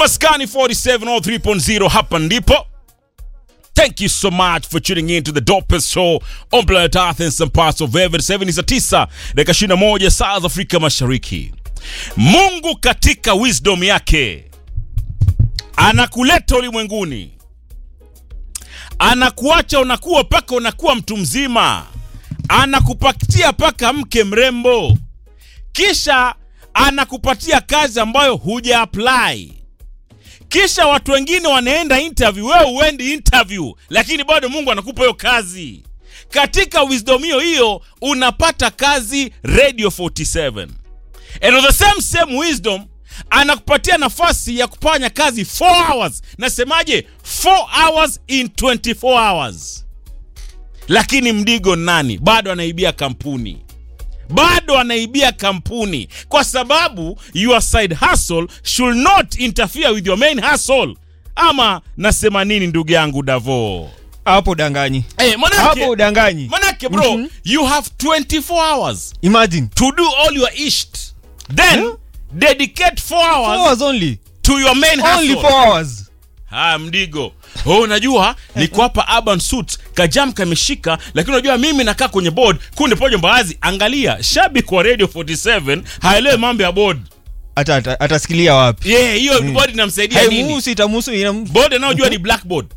Maskani 4703.0 hapa ndipo. Thank you so much for tuning in to the dopest show on planet Earth and some parts of heaven. 7 za 9 dakika 21 saa za Afrika Mashariki. Mungu katika wisdom yake anakuleta ulimwenguni, anakuacha unakuwa paka unakuwa mtu mzima, anakupatia paka mke mrembo, kisha anakupatia kazi ambayo huja apply kisha watu wengine wanaenda interview, wewe uendi interview, lakini bado Mungu anakupa hiyo kazi. Katika wisdom hiyo hiyo unapata kazi Radio 47, and of the same same wisdom anakupatia nafasi ya kufanya kazi 4 hours. Nasemaje? 4 hours in 24 hours. Lakini Mdigo nani? Bado anaibia kampuni bado anaibia kampuni kwa sababu your side hustle should not interfere with your main hustle. Ama nasema nini ndugu yangu Davo? hapo udanganyi Eh, manake, hapo udanganyi manake bro, you have 24 hours imagine to do all your isht. Then Yeah. dedicate 4 four hours hours only to your main only hustle. four hours Haya, Mdigo, oh, unajua niko hapa Urban Suits, kajam kameshika, lakini unajua mimi nakaa kwenye board kunde pojo mbaazi. Angalia, shabiki wa Radio 47 haelewi mambo ya board. Ata- ata- atasikilia wapi Yeah, hiyo board inamsaidia nini? haimuhusu itamuhusu inam- Board anayojua ni blackboard.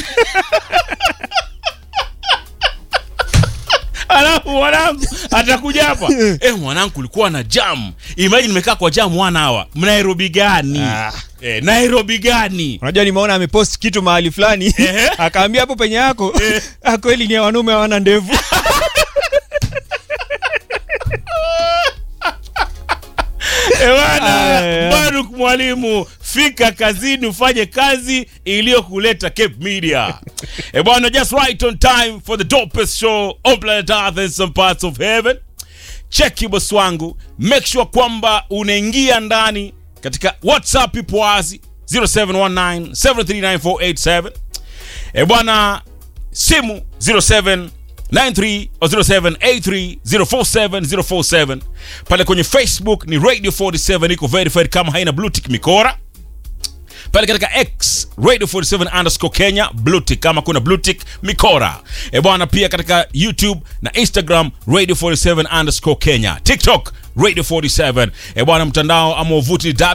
Alafu mwanangu atakuja hapa eh, mwanangu kulikuwa na jam. Imagine nimekaa kwa jam one hour. Nairobi gani? Ah. Eh, Nairobi gani? unajua nimeona amepost kitu mahali fulani Ehe. akaambia hapo penye yako "Ah, kweli ni ya wanaume hawana ndevu Ewana, Aya. Baruk mwalimu, fika kazini ufanye kazi iliyokuleta Cape Media. E bwana, just right on time for the dopest show on planet Earth and some parts of heaven. Cheki boss wangu, make sure kwamba unaingia ndani katika WhatsApp ipo wazi 0719 739 E bwana, simu 0793 au 0783 047 pale kwenye Facebook ni Radio 47 iko verified kama haina blue tick mikora pale katika X Radio 47 underscore Kenya blue tick kama kuna blue tick mikora e bwana, pia katika YouTube na Instagram Radio 47 underscore Kenya, TikTok Radio 47 e bwana, mtandao ama wavuti ni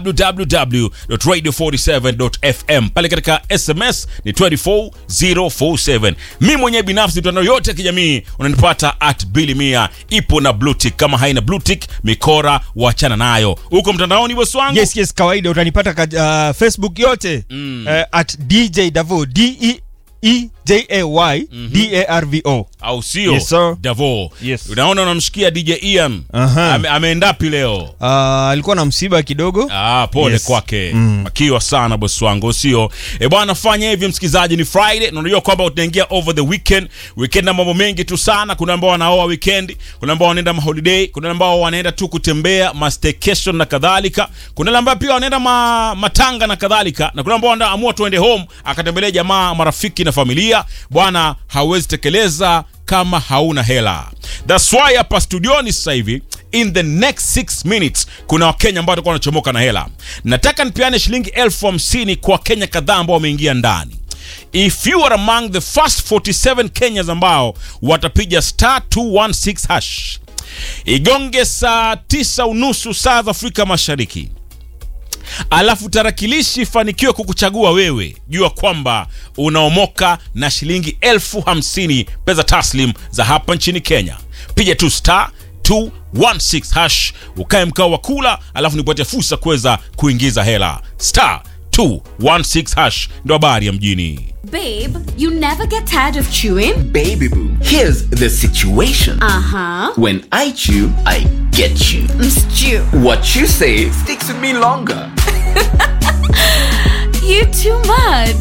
www.radio47.fm. Pale katika SMS ni 24047. Mi mwenyewe binafsi mitandao yote ya kijamii unanipata at Billy Mia, ipo na blue tick. Kama haina blue tick mikora, wachana nayo huko mtandaoni, bosi wangu. yes yes kawaida utanipata ka, uh, facebook yote uh, at dj davo d e e j a y d a r v o au sio Yes, sir. Davo Yes. unaona unamshikia DJ Ian Aha. Ame, ameendapi leo uh, alikuwa na msiba kidogo Ah, pole Yes. kwake makiwa sana bosi wangu sio e bwana fanya hivyo msikilizaji ni friday na unajua kwamba utaingia over the weekend weekend na mambo mengi tu sana kuna ambao wanaoa weekend kuna ambao wanaenda maholiday kuna ambao wanaenda tu kutembea mastaycation na kadhalika kuna wale ambao pia wanaenda ma, matanga na kadhalika na kuna ambao wanaamua tuende home akatembelee jamaa marafiki na familia bwana hauwezi tekeleza kama hauna hela thats why hapa studioni sasa hivi in the next 6 minutes kuna wakenya ambao watakuwa wanachomoka na hela nataka nipeane shilingi elfu hamsini kwa wakenya kadhaa ambao wameingia ndani if you are among the first 47 kenyas ambao watapiga star 216 hash igonge saa 9 unusu saa za afrika mashariki alafu tarakilishi ifanikiwe kukuchagua wewe jua kwamba unaomoka na shilingi elfu hamsini pesa taslim za hapa nchini kenya piga tu star 216 hash ukae mkao wa kula alafu nikupatia fursa kuweza kuingiza hela star 216 hash ndo habari ya mjini Babe, you never get tired of chewing? Baby boo, here's the situation. Uh huh. When I chew, I get you. Stew. What you say sticks with me longer. You too much.